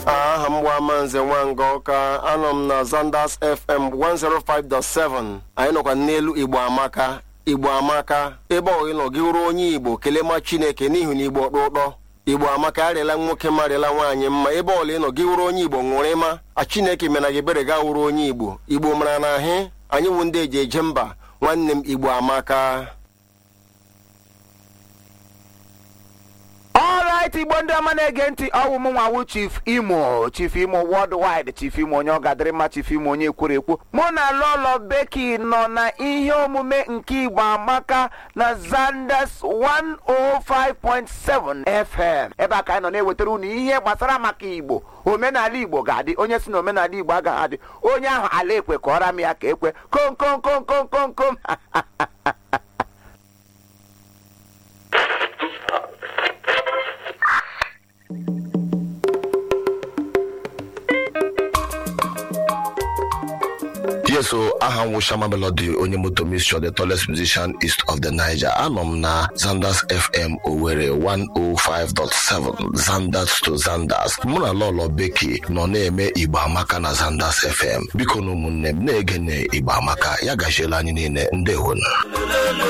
aha m bụ Amanze Nwanga Ọka anọ m na Zanders FM 105.7 anyị nọkwa n'elu Igbo Amaka Igbo Amaka ebe ọ nọ gị ruo onye Igbo kelee ma Chineke n'ihi na Igbo ọkpụ ụtọ Igbo Amaka arịala nwoke marịala nwaanyị mma ebe ọla ị nọ gị wuru onye Igbo ṅụrụ ịma a Chineke mena gị ebere ga wuru onye Igbo Igbo mara na ahị anyị wụ ndị eji eje mba nwanne m Igbo Amaka ọrait igbo ndị ọma na-ege ntị ọwụ m nwawu chief imo chief imo worldwide chief imo onye ọgadịrịmma chief imo onye kwuru ekwu mụ na lolo beki nọ na ihe omume nke igbo amaka na zanders 105.7 fm ebe a ka anyị nọ na-ewetara unu ihe gbasara maka igbo omenala igbo ga-adị onye si na omenala igbo agaghị adị onye ahụ ala ekwe ka ọra m ya ka ekwe kom kom kom kom kom kom yes o aha m wụ Shama Melody onye moto mixture the tallest musician east of the Niger anọ m na Zanders FM Owerri 105.7 Zanders to Zanders mụ na Lolo Beki nọ na-eme Igbo Amaka na Zanders FM biko na ụmụnne m na-ege na Igbo Amaka ya gachiela anyị niile ndewonu